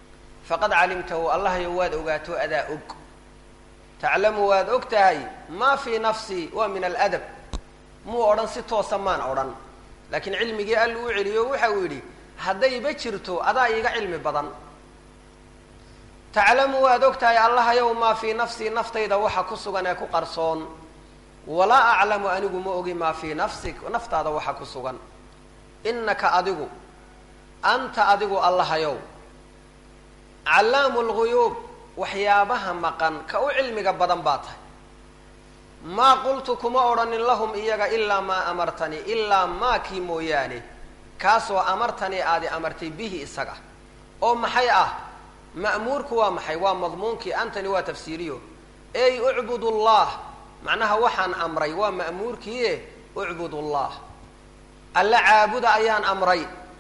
faqad calimtahu allahayo waad ogaato adaa og taclamu waad og tahay maa fii nafsii waa min aladab muu odhan si toosa maan odhan laakiin cilmigii alla u celiyo waxa uu yidhi haddayba jirto adaa iiga cilmi badan taclamu waad og tahay allahayow maa fii nafsii naftayda waxa ku sugan ee ku qarsoon walaa aclamu anigu ma ogi maa fii nafsik naftaada waxa ku sugan innaka adigu anta adigu allahayow callaamu lguyuub waxyaabaha maqan ka u cilmiga badan baa tahay maa qultu kuma odhanin lahum iyaga ilaa maa amartanii ilaa maakii mooyaane kaasoo amartanii aadi amartay bihi isaga oo maxay ah ma'muurku waa maxay waa madmuunkii antani waa tafsiiriyo ey ucbud llah macnaha waxaan amray waa ma'muurkiie ucbud llah alla caabuda ayaan amray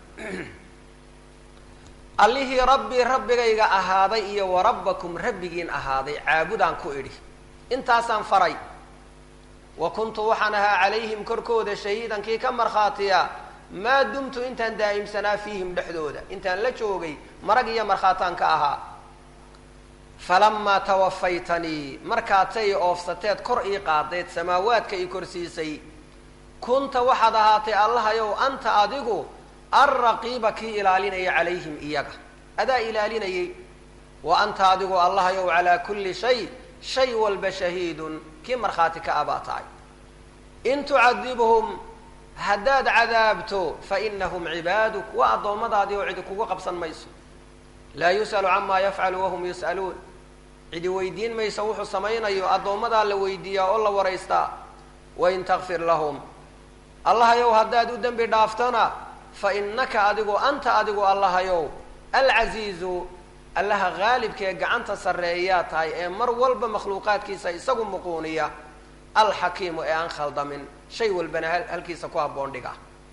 allihii rabbii rabbigayga ahaaday iyo wa rabbakum rabbigiin ahaaday caabudaan ku idhi intaasaan faray wa kuntu waxaan ahaa calayhim korkooda shahiidan kii ka markhaatiya maa dumtu intaan daa'imsanaa fiihim dhexdooda intaan la joogay marag iyo markhaataan ka ahaa falamaa tawafaytanii markaad tay oofsateed kor ii qaadayd samaawaadka ii korsiisay kunta waxaad ahaatay allahayow anta adigu alraqiiba kii ilaalinaya calayhim iyaga adaa ilaalinayay wa anta adigu allahayow calaa kulli shay shay walba shahiidun kii markhaati ka abaa tahay in tucadibhum haddaad cadaabto fa inahum cibaaduk waa addoommadaadii oo cidi kugu qabsan mayso laa yus'alu camaa yafcalu wahum yus'aluun cidi weydiin maysa wuxuu samaynayo addoommadaa la weydiiyaa oo la waraystaa wain takfir lahum allahayow haddaad u dembi dhaaftona fa innaka adigu anta adigu allahayow alcasiizu allaha haalibka ee gacanta sarreeyaa tahay ee mar walba makhluuqaadkiisa isagu muquuniya alxakiimu ee aan khaldamin shay walbana halkiisa ku habboon dhiga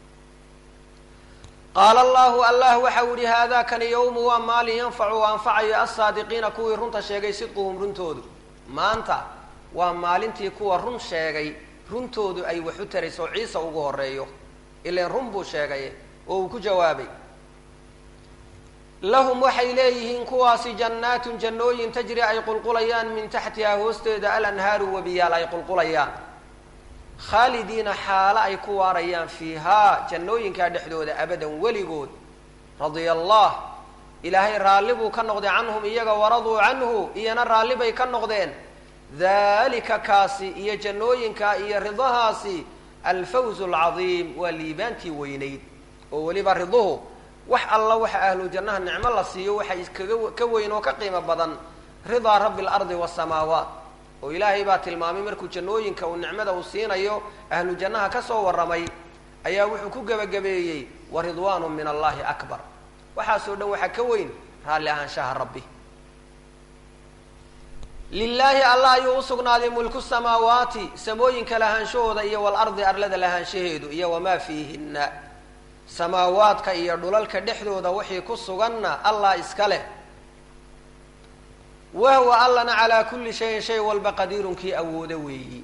qaala allahu allah waxau yihi haadaa kani yowmu waa maalin yanfacu u anfacayo alsaadiqiina kuwii runta sheegay sidquhum runtoodu maanta waa maalintii kuwa run sheegay runtoodu ay wax u tarayso ciisa ugu horeeyo ilan run buu sheegay oo uu ku jawaabay lahum waxay leeyihiin kuwaasi jannaatun jannooyin tajri ay qulqulayaan min taxtihaa hoosteeda alanhaaru webiyaal ay qulqulayaan khaalidiina xaalo ay ku waarayaan fiihaa jannooyinkaa dhexdooda abadan weligood radia allah ilaahay raalli buu ka noqday canhum iyaga waraduu canhu iyana raalli bay ka noqdeen dalika kaasi iyo jannooyinka iyo ridahaasi alfawzu alcadiim waa liibaantii weynayd oo weliba riduhu wax alla waxa ahlu jannaha nicmo la siiyo waxa iskaga ka weyn oo ka qiimo badan ridaa rabbi alardi wasamaawaat oo ilaahay baa tilmaamay markuu jannooyinka uu nicmada uu siinayo ahlu jannaha ka soo warramay ayaa wuxuu ku gebagabeeyey wa ridwaanu min allahi akbar waxaasoo dhan waxaa ka weyn raalli ahaanshaha rabbi lilaahi allah ayuu usugnaaday mulku samaawaati samooyinka lahaanshahooda iyo walardi arlada lahaanshaheedu iyo wamaa fiihinna samaawaadka iyo dhulalka dhexdooda wixii ku suganna allah iska leh wahwa allana calaa kulli shayin shay walba qadiirun kii awoodo weeyi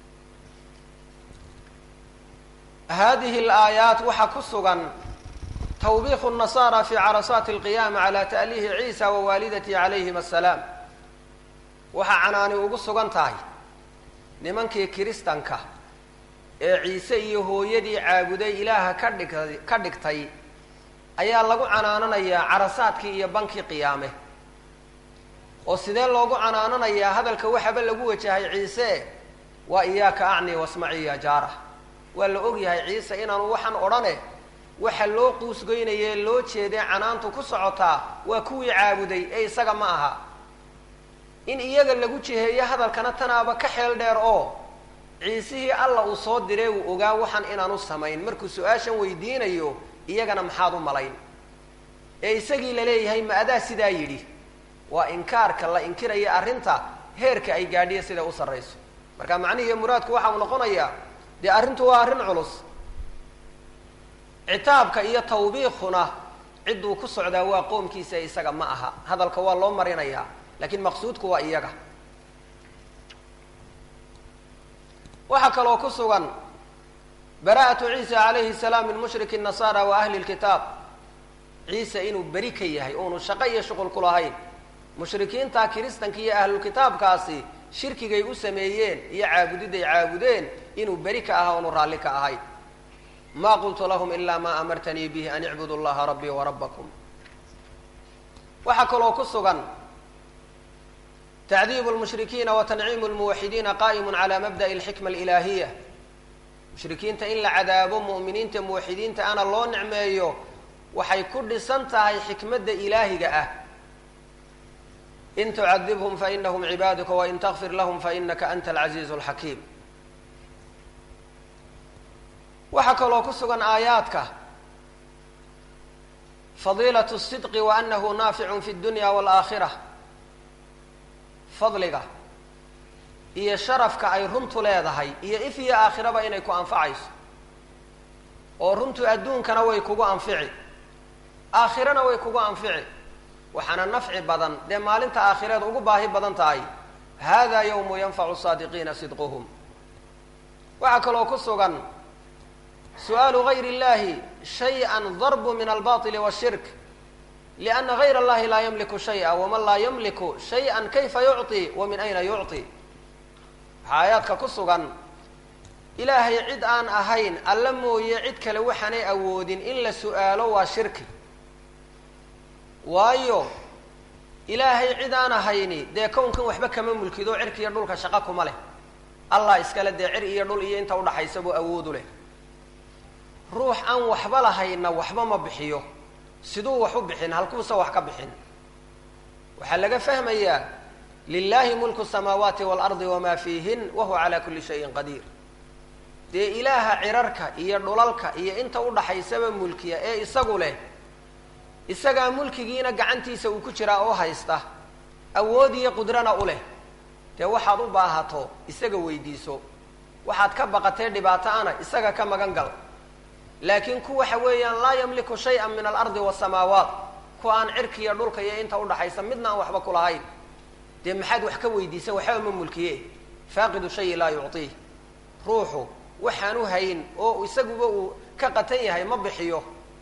hadihi alaayaat waxaa ku sugan tawbiiqu nasaara fi carasaati alqiyaama cala ta'liihi ciisa wa waalidatihi calayhim assalaam waxaa canaani ugu sugan tahay nimankii kiristanka ee ciise iyo hooyadii caabuday ilaaha ka dhigtay ka dhigtay ayaa lagu canaananayaa carasaadkii iyo bankii qiyaame oo sidee loogu canaananayaa hadalka waxaba lagu wajahay ciise waa iyaaka acni wasmaci ya jaara waa la og yahay ciise inaanu waxaan odhane waxa loo quusgoynayee loo jeedee canaantu ku socotaa waa kuwii caabuday ee isaga ma aha in iyaga lagu jiheeyo hadalkana tanaaba ka xeel dheer oo ciisihii alla uu soo diree uu ogaa waxaan inaanu samayn markuu su-aashan weydiinayo iyagana maxaad u malayn ee isagii la leeyahay ma adaa sidaa yidhi waa inkaarka la inkiraya arrinta heerka ay gaadhiya siday u sarrayso marka macnihiiy muraadku waxa uu noqonayaa dee arrintu waa arrin culus citaabka iyo tawbiiquna cidduu ku socdaa waa qoomkiisa isaga ma aha hadalka waa loo marinayaa lakiin maqsuudku waa iyaga waxaa kaloo ku sugan bara'atu ciisa calayhi salaam min mushriki nasaara wa ahli lkitaab ciise inuu beri ka yahay oonu shaqo iyo shuqul ku lahayn mushrikiinta kiristanka iyo ahlulkitaabkaasi shirkigay u sameeyeen iyo caabudiday caabudeen inuu beri ka aha oonu raalli ka ahayn ma qultu lahum ila ma amartanii bihi an icbudu llaha rabbii warabbakum waxaa kaloo ku sugan tacdiibu lmushrikiina wa tanciimu lmuwaxidiina qa'imu cala mabda'i alxikma alilaahiya mushrikiinta in la cadaabo mu'miniinta muwaxidiinta ana loo nicmeeyo waxay ku dhisan tahay xikmadda ilaahiga ah in tucadibhum fainahum cibaaduka wain takfir lahum fainaka anta alcaziizu alxakiim waxaa kaloo ku sugan aayaadka fadiilat الsidqi wa anahu naaficun fi اdunya wاlaakhira fadliga iyo sharafka ay runtu leedahay iyo if iyo aakhiraba inay ku anfacayso oo runtu adduunkana way kugu anfici aakhirana way kugu anfici waxaana nafci badan dee maalinta aakhireed ugu baahi badan tahay hada yawmu yanfacu saadiqiina sidquhum waxaa kaloo ku sugan su'aalu gayr اllahi shayئa darbu min albaطili wالshirk liأna gayr اllahi laa yamliku shayئa waman laa yamliku shayئa kayfa yucطi wa min ayna yucطi waxaa aayaadka ku sugan ilaahay cid aan ahayn alla mooye cid kale waxaanay awoodin in la su'aalo waa shirki waayo ilaahay cid aan ahayni dee kownkan waxba kama mulkido cirka iyo dhulka shaqo kuma leh allah iskale dee cir iyo dhul iyo inta udhaxaysa buu awoodu leh ruux aan waxba lahayna waxba ma bixiyo siduu wax u bixin halkuusa wax ka bixin waxaa laga fahmayaa lilahi mulku samaawaati waalardi wamaa fiihin wahuwa calaa kulli shayin qadiir dee ilaaha cirarka iyo dhulalka iyo inta udhaxaysaba mulkiya ee isagu leh isagaa mulkigiina gacantiisa uu ku jiraa oo haysta awood iyo qudrana u leh dee waxaad u baahato isaga weydiiso waxaad ka baqatee dhibaato ana isaga ka magan gal laakiin ku waxa weeyaan laa yamliku shay-an min alardi wasamaawaat kuwa aan cirka iyo dhulka iyo inta udhaxaysa midna aan waxba kulahayn dee maxaad wax ka weydiisa waxba ma mulkiye faaqidu shayi laa yucطiih ruuxu waxaan u hayn oo isaguba uu ka qatan yahay ma bixiyo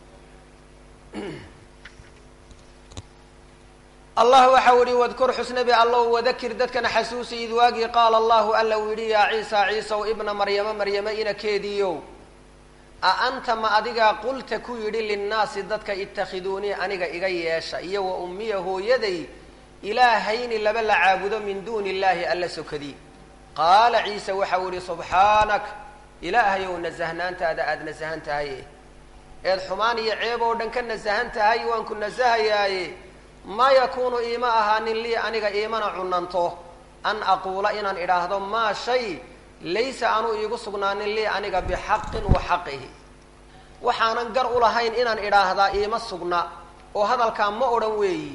allah waxau yihi wadkur xusnabi allow wadakir dadkana xasuusi id waagii qaala allahu alla uu yidhi yaa ciisa ciisaw ibna maryama maryama inakeediiyow a anta ma adigaa qulta ku yidhi linnaasi dadka itakhiduunii aniga iga yeesha iyo wa ummiya hooyaday ilaahayni laba la caabudo min duuni illaahi alla sokadii qaala ciise waxau yihi subxaanak ilaahayow nasahnaantaada aada nasahan tahaye eed xumaan iyo ceeb oo dhan ka nasahan tahay waan ku nasahayaaye maa yakuunu iima ahaanin lii aniga iimana cunanto an aquula inaan idhaahdo maa shay laysa aanu iigu sugnaanin lii aniga bixaqin wa xaqihi waxaanan gar u lahayn inaan idhaahdaa iima sugna oo hadalkaa ma odhan weeyi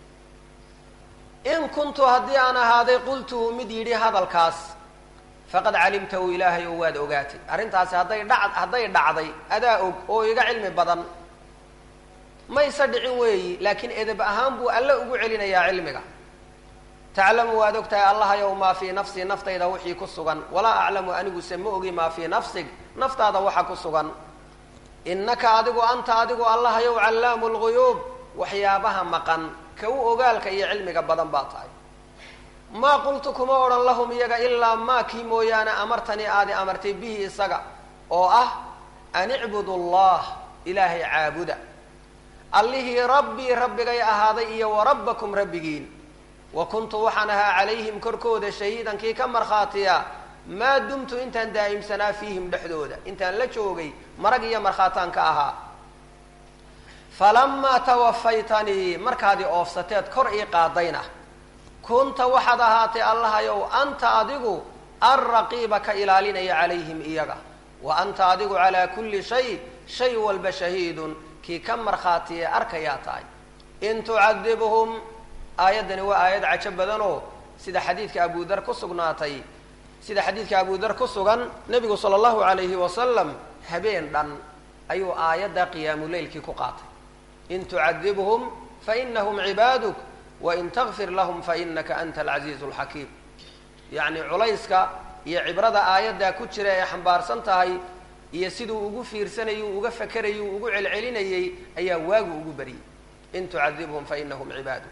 in kuntu haddii aan ahaaday qultuhu mid yidhi hadalkaas faqad calimtahu ilaahay oo waad ogaatay arrintaasi hadday dha hadday dhacday adaa og oo iga cilmi badan mayse dhicin weeyi laakiin edeb ahaan buu alle ugu celinayaa cilmiga taclamu waad og tahay allahayow maa fii nafsii naftayda wixii ku sugan walaa aclamu aniguse ma ogi maa fii nafsig naftaada waxa ku sugan innaka adigu anta adigu allahayow callaamu lguyuub waxyaabaha maqan ka u ogaalka iyo cilmiga badan baa tahay maa qultu kuma odhan lahum iyaga ilaa maa kii mooyaane amartanii aadi amartay bihi isaga oo ah an icbudu allah ilaahay caabuda allihii rabbii rabbigay ahaaday iyo wa rabbakum rabbigiin wa kuntu waxaan ahaa calayhim korkooda shahiidan kii ka markhaatiya maa dumtu intaan daa'imsanaa fiihim dhexdooda intaan la joogay marag iyo markhaataan ka ahaa falamaa tawafaytanii markaadii oofsateed kor ii qaadayna kunta waxaad ahaatay allahayow anta adigu alraqiiba ka ilaalinaya calayhim iyaga wa anta adigu calaa kulli shay shay walba shahiidun kii ka markhaatiye arkayaa tahay in tucadibhum aayaddani waa aayad cajo badanoo sida xadiidka abudar ku sugnaatay sida xadiidka abudar ku sugan nebigu sala allahu alayhi wasalam habeen dhan ayuu aayadda qiyaamuleylkii ku qaatay in tucadibhum fainahum cibaaduk wain takfir lahum fainaka anta alcaziizu alxakiim yacni culayska iyo cibrada aayaddaa ku jira ee xambaarsan tahay iyo siduu ugu fiirsanayuu uga fakerayuu ugu celcelinayey ayaa waagu ugu baryey in tucadibhum fainahum cibaaduk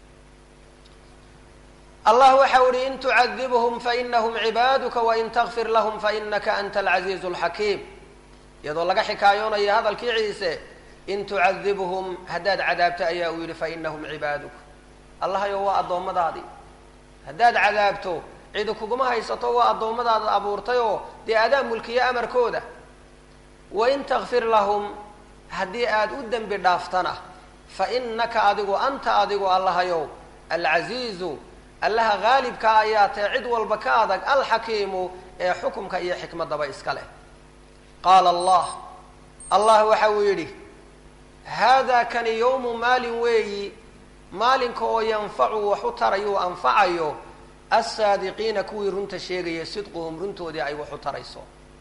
allah waxa u ihi in tucadibhum fainahum cibaaduka wain takfir lahum fainaka anta alcaziizu alxakiim iyadoo laga xikaayoonayo hadalkii ciise in tucadibhum haddaad cadaabto ayaa uu yidhi fainahum cibaaduk allahayo waa addoommadaadii haddaad cadaabto cidi kuguma haysato waa addoommadaada abuurtay oo dee adaa mulkiye amarkooda wain takfir lahum haddii aad u dembi dhaaftana fa inaka adigu anta adigu allahayow alcasiizu allaha haalibka ayaa tae cid walba ka adag alxakiimu ee xukumka iyo xikmadaba iska leh qaala allah allah waxa uu yidhi haadaa kani yowmu maalin weeyi maalinka oo yanfacu wax u tarayuu anfacayo assaadiqiina kuwii runta sheegaya sidquhum runtoodii ay wax u tarayso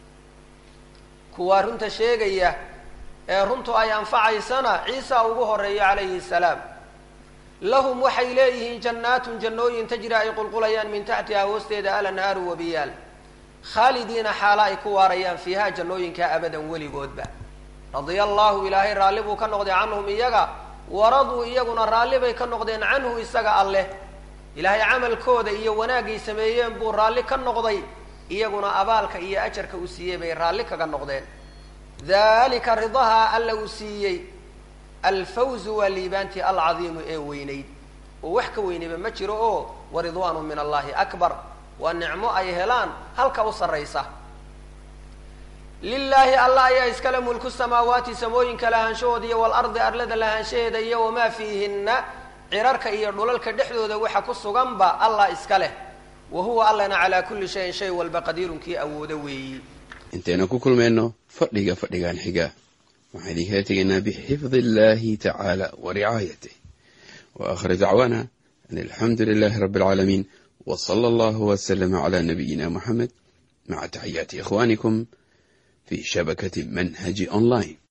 kuwaa runta sheegaya ee runtu ay anfacaysana ciisa ugu horeeyo calayhi salaam lahum waxay leeyihiin jannaatun jannooyin tajri ay qulqulayaan min taxtiha hoosteeda alanhaaru wabiyaal khaalidiina xaala ay ku waarayaan fiiha jannooyinka abadan weligoodba radia allahu ilaahay raalli buu ka noqday canhum iyaga waraduu iyaguna raalli bay ka noqdeen canhu isaga alleh ilaahay camalkooda iyo wanaagay sameeyeen buu raalli ka noqday iyaguna abaalka iyo ajarka uu siiyey bay raalli kaga noqdeen dalika ridaha alla uu siiyey alfawzu waa liibaantii alcadiimu ee weynayd oo wax ka weynayba ma jiro oo waridwaanu min allahi akbar waa nicmo ay helaan halka u sarraysa lilaahi allah ayaa iskale mulku samaawaati samooyinka lahaanshahooda iyo walardi arlada lahaanshaheeda iyo wamaa fiihinna cirarka iyo dhulalka dhexdooda waxa ku suganba allah iska leh wa huwa allana calaa kulli shayin shay walba qadiirun kii awoodo weeyi intaynu ku kulmayno fadhiga fadhigan xiga waxaan idinkala tegaynaa bixifdi illahi tacaala wa ricaayatih wa aakhir dacwaana an alxamdu lilahi rabbi alcaalamiin w sala allahu waslama cala nabiyina muxamed maca taxiyaati ikhwanikum fi shabakati manhaji online